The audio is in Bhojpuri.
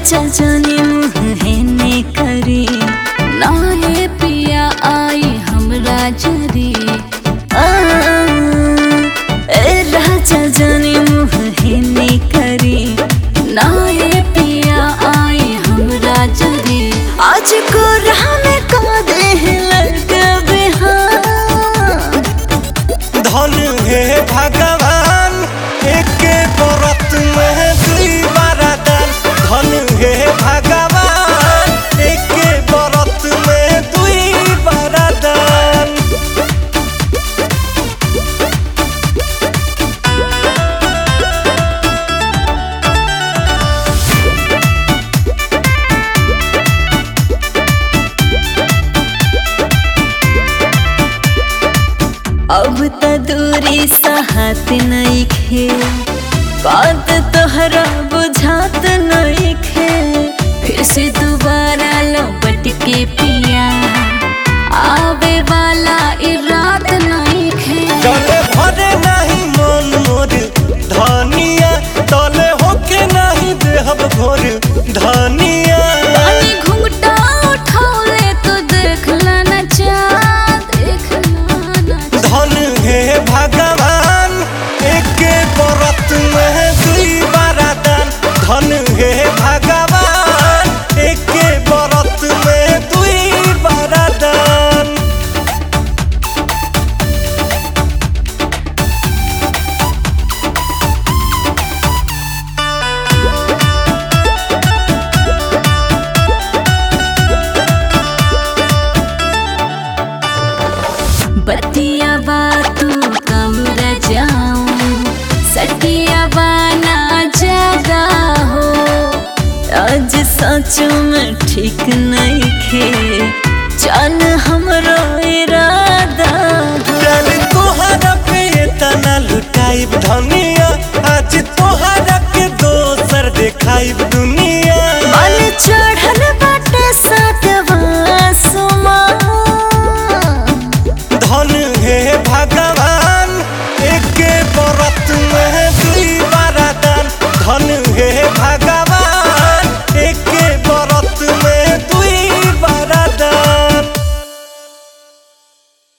राजा जाने मुँह है ने करी नाये पिया आई हमरा जरी आ, ए राजा जाने मुँह है ने करी नाये पिया आई हमरा जरी आज को राह में का दे लड़का बिहार धन हे भगवान एके व्रत में दुई वरदान धन हे भगवान एके व्रत में दुई वरदान अब त दूरी सहत नइखे बात तोहरा बुझात नइखे फिर से दोबारा लौट के पिया आवे वाला ई रात नइखे चले भरे नहीं मन मोर धनिया तले होके नहीं देहब घोर धनिया पानी घुंघटा उठौले तो देख ना चाँद देख ना धन हे भगवान एके व्रत में दुई वरदान धन हे भगवान एके व्रत में दुई वरदान बतिया बातू कमरा जाऊं सटिया बाना जागा हो आज सचो में ठीक नहीं खे चल हमरो इरादा हो चल तोहरा पे तना लुटाइब धनिया आज तोहरा के दोसर देखाइब दुनिया मन चढ़ल